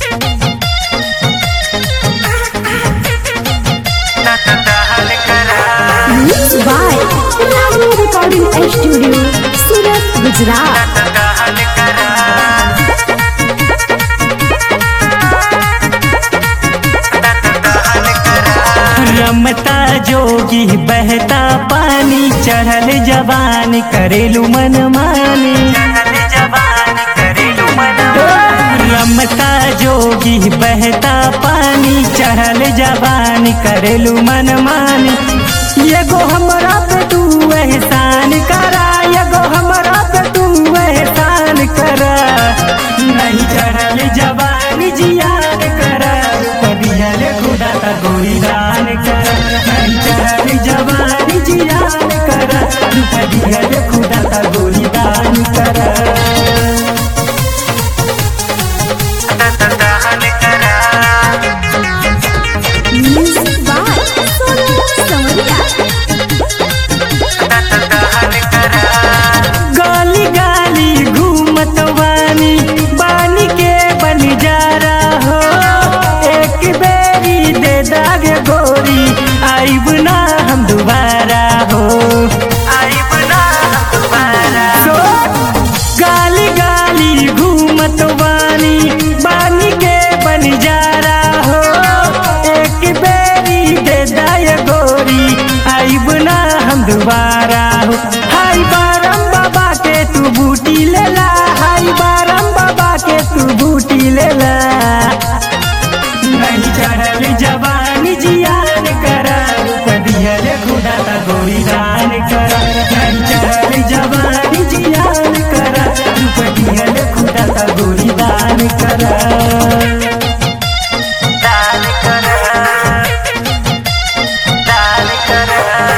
Mixed by Raghu Recording Studio, Surat, Gujarat. रमता जोगी बहता पानी चढ़ल जवान करेलू मन मानी रमता जोगी बहता पानी चढ़ल जवान करेलू मन मानी एगो हमरा पे तू एहसान करा एगो हमरा पे तू एहसान करा नहीं चढ़ल जवान जियान करा कबियल खुदा का गोरी दान करा नहीं चढ़ल जवान जियान करा कबियल खुदा का गोरी दान करा Music by Sonu Samaria. गाली गाली घूमत वानी बानी के बन जा रहा हो एक बेरी दे दागे गोरी आइब ना हम दोबारा हो आइब ना हम दोबारा सो गाली गाली घूमत वानी बानी के बन जा रहा हो एक बेरी दे दाए गोरी आइब ना हम दोबारा हो हाय बारम बाबा के तू बूटी लेला हाय बारम बाबा के तू बूटी लेला नहीं चढ़ल जवानी जियान करा कदियल खुदा का गोरी दान करा नहीं चढ़ल जवानी जियान करा कदियल खुदा का गोरी दान करा दान करा दान करा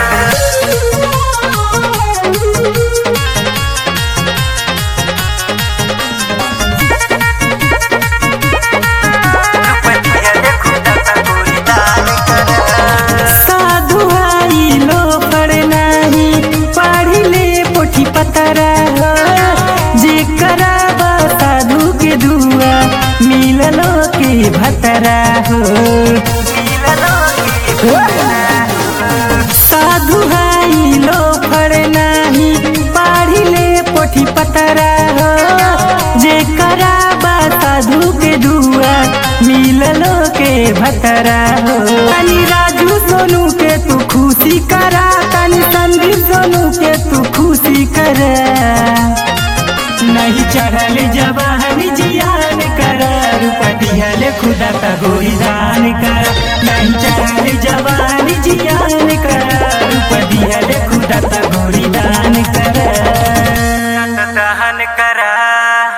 साधु आई लो पढ़ नाही पढ़ ले पोठी पतरा हो जे कराबा साधु के दुआ मिललो के भतरा हो साधु आई लो पढ़ नाही पढ़ ले पोठी पतरा हो जे कराबा साधु के दुआ मिललो के भतरा हो तनी राजू सोनू के तू खुशी करा तनी संदीप सोनू के तू खुशी करा नहीं चढ़ल जवान जियान करा रुपटिया ले खुदा का गोरी